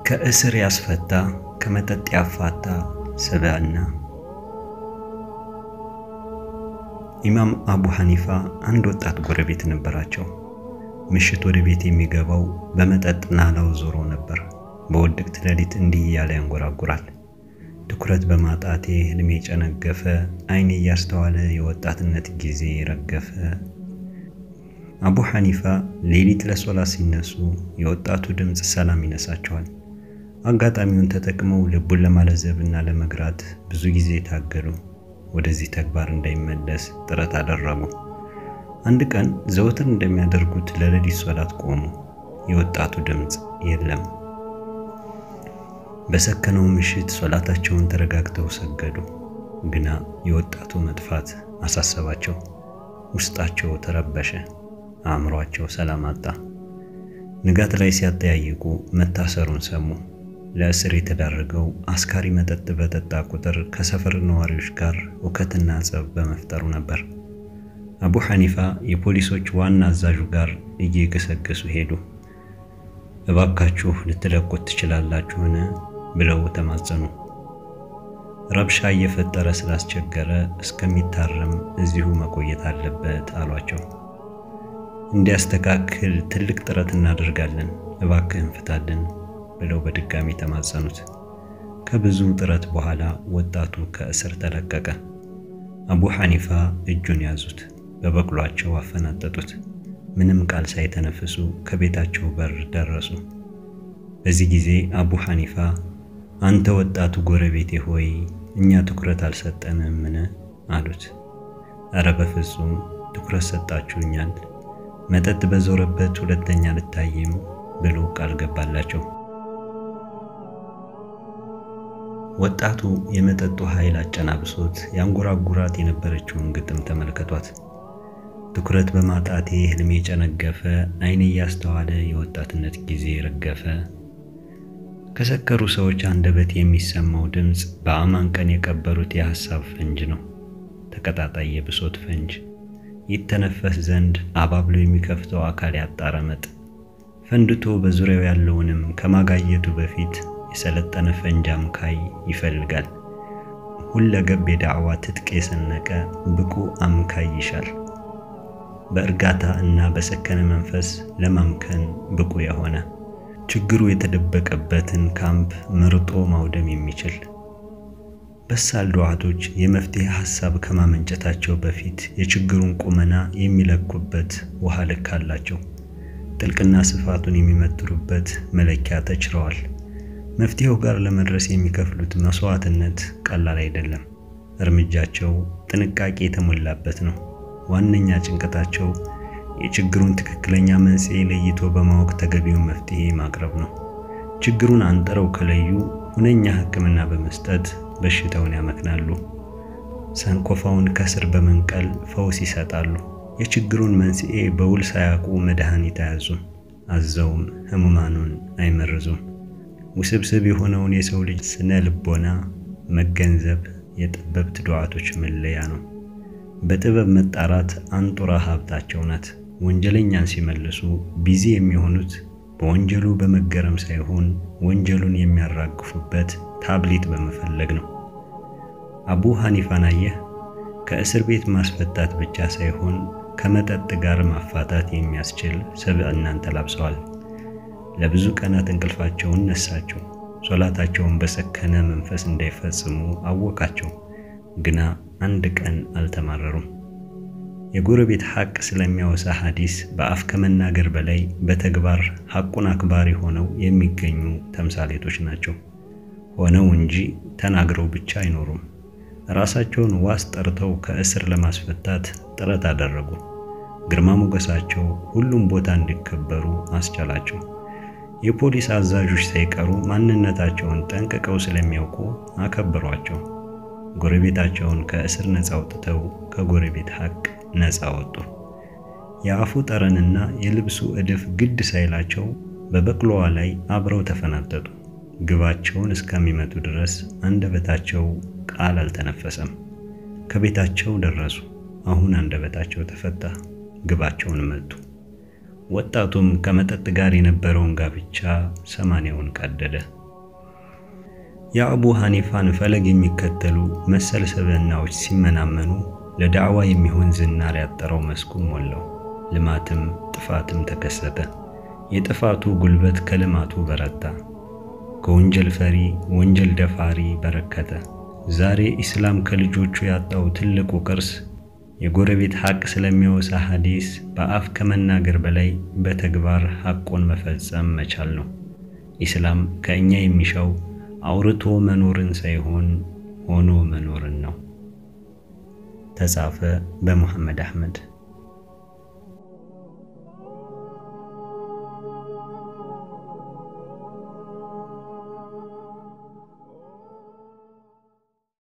ከእስር ያስፈታ ከመጠጥ ያፋታ ስብዕና። ኢማም አቡ ሐኒፋ አንድ ወጣት ጎረቤት ነበራቸው። ምሽት ወደ ቤት የሚገባው በመጠጥ ናላው ዞሮ ነበር። በውድቅት ሌሊት እንዲህ እያለ ያንጎራጉራል። ትኩረት በማጣቴ ህልሜ ጨነገፈ፣ አይኔ እያስተዋለ የወጣትነት ጊዜ ረገፈ። አቡ ሐኒፋ ሌሊት ለሶላት ሲነሱ የወጣቱ ድምፅ ሰላም ይነሳቸዋል። አጋጣሚውን ተጠቅመው ልቡን ለማለዘብ እና ለመግራት ብዙ ጊዜ ታገሉ። ወደዚህ ተግባር እንዳይመለስ ጥረት አደረጉ። አንድ ቀን ዘወትር እንደሚያደርጉት ለሌሊት ሶላት ቆሙ። የወጣቱ ድምፅ የለም። በሰከነው ምሽት ሶላታቸውን ተረጋግተው ሰገዱ። ግና የወጣቱ መጥፋት አሳሰባቸው። ውስጣቸው ተረበሸ። አእምሯቸው ሰላም አጣ። ንጋት ላይ ሲያጠያይቁ መታሰሩን ሰሙ። ለእስር የተዳረገው አስካሪ መጠጥ በጠጣ ቁጥር ከሰፈር ነዋሪዎች ጋር ሁከትና ጸብ በመፍጠሩ ነበር። አቡ ሐኒፋ የፖሊሶች ዋና አዛዡ ጋር እየገሰገሱ ሄዱ። እባካችሁ ልትለቁት ትችላላችሁን? ብለው ተማጸኑ። ረብሻ እየፈጠረ ስላስቸገረ እስከሚታረም እዚሁ መቆየት አለበት አሏቸው። እንዲያስተካክል ትልቅ ጥረት እናደርጋለን፣ እባክህን ፍታልን ብለው በድጋሚ ተማጸኑት። ከብዙ ጥረት በኋላ ወጣቱ ከእስር ተለቀቀ። አቡ ሐኒፋ እጁን ያዙት፣ በበቅሏቸው አፈናጠጡት። ምንም ቃል ሳይተነፍሱ ከቤታቸው በር ደረሱ። በዚህ ጊዜ አቡ ሐኒፋ አንተ ወጣቱ ጎረቤቴ ሆይ እኛ ትኩረት አልሰጠንምን? አሉት። እረ በፍጹም ትኩረት ሰጣችሁኛል፣ መጠጥ በዞረበት ሁለተኛ ልታይም ብሎ ቃል ገባላቸው። ወጣቱ የመጠጡ ኃይል አጨናብሶት ያንጎራጉራት የነበረችውን ግጥም ተመልከቷት። ትኩረት በማጣቴ ህልሜ ጨነገፈ፣ አይኔ እያስተዋለ የወጣትነት ጊዜ ረገፈ። ከሰከሩ ሰዎች አንደበት የሚሰማው ድምፅ በአማን ቀን የቀበሩት የሐሳብ ፈንጅ ነው። ተቀጣጣይ የብሶት ፈንጅ ይተነፈስ ዘንድ አባብሎ የሚከፍተው አካል ያጣረመጥ ፈንድቶ በዙሪያው ያለውንም ከማጋየቱ በፊት የሰለጠነ ፈንጅ አምካይ ይፈልጋል። ሁለገብ የዳዕዋ ትጥቅ የሰነቀ ብቁ አምካይ ይሻል። በእርጋታ እና በሰከነ መንፈስ ለማምከን ብቁ የሆነ ችግሩ የተደበቀበትን ካምፕ መርጦ ማውደም የሚችል በሳል ዱዓቶች የመፍትሄ ሐሳብ ከማመንጨታቸው በፊት የችግሩን ቁመና የሚለኩበት ውሃ ልክ አላቸው። ጥልቅና ስፋቱን የሚመትሩበት መለኪያ ተችረዋል። መፍትሄው ጋር ለመድረስ የሚከፍሉት መስዋዕትነት ቀላል አይደለም። እርምጃቸው ጥንቃቄ የተሞላበት ነው። ዋነኛ ጭንቀታቸው የችግሩን ትክክለኛ መንስኤ ለይቶ በማወቅ ተገቢውን መፍትሄ ማቅረብ ነው። ችግሩን አንጥረው ከለዩ ሁነኛ ሕክምና በመስጠት በሽታውን ያመክናሉ። ሰንኮፋውን ከስር በመንቀል ፈውስ ይሰጣሉ። የችግሩን መንስኤ በውል ሳያውቁ መድኃኒት አያዙም፣ አዘውም ህሙማኑን አይመርዙም። ውስብስብ የሆነውን የሰው ልጅ ስነ ልቦና መገንዘብ የጠበብት ዱዓቶች መለያ ነው። በጥበብ መጣራት አንጡራ ሀብታቸው ናት። ወንጀለኛን ሲመልሱ ቢዚ የሚሆኑት በወንጀሉ በመገረም ሳይሆን ወንጀሉን የሚያራግፉበት ታብሌት በመፈለግ ነው። አቡ ሐኒፋን አየህ፣ ከእስር ቤት ማስፈታት ብቻ ሳይሆን ከመጠጥ ጋር ማፋታት የሚያስችል ስብዕናን ተላብሰዋል። ለብዙ ቀናት እንቅልፋቸውን ነሳቸው። ሶላታቸውን በሰከነ መንፈስ እንዳይፈጽሙ አወቃቸው። ግና አንድ ቀን አልተማረሩም። የጎረቤት ሐቅ ስለሚያወሳ ሐዲስ በአፍ ከመናገር በላይ በተግባር ሐቁን አክባሪ ሆነው የሚገኙ ተምሳሌቶች ናቸው። ሆነው እንጂ ተናግረው ብቻ አይኖሩም። ራሳቸውን ዋስ ጠርተው ከእስር ለማስፈታት ጥረት አደረጉ። ግርማ ሞገሳቸው ሁሉም ቦታ እንዲከበሩ አስቻላቸው። የፖሊስ አዛዦች ሳይቀሩ ማንነታቸውን ጠንቅቀው ስለሚያውቁ አከበሯቸው። ጎረቤታቸውን ከእስር ነፃ አውጥተው ከጎረቤት ሐቅ ነፃ ወጡ። የአፉ ጠረንና የልብሱ እድፍ ግድ ሳይላቸው በበቅሎዋ ላይ አብረው ተፈናጠጡ። ግባቸውን እስከሚመቱ ድረስ አንደበታቸው ቃል አልተነፈሰም። ከቤታቸው ደረሱ። አሁን አንደበታቸው ተፈታ፣ ግባቸውን መቱ። ወጣቱም ከመጠጥ ጋር የነበረውን ጋብቻ ሰማንያውን ቀደደ። የአቡ ሐኒፋን ፈለግ የሚከተሉ መሰል ሰብዕናዎች ሲመናመኑ ለዳዕዋ የሚሆን ዝናር ያጠረው መስኩን ሞላው። ልማትም ጥፋትም ተከሰተ። የጥፋቱ ጉልበት ከልማቱ በረታ። ከወንጀል ፈሪ ወንጀል ደፋሪ በረከተ። ዛሬ ኢስላም ከልጆቹ ያጣው ትልቁ ቅርስ የጎረቤት ሐቅ ስለሚወሳ ሐዲስ በአፍ ከመናገር በላይ በተግባር ሐቁን መፈጸም መቻል ነው። ኢስላም ከእኛ የሚሻው አውርቶ መኖርን ሳይሆን ሆኖ መኖርን ነው። ተጻፈ በሙሐመድ አህመድ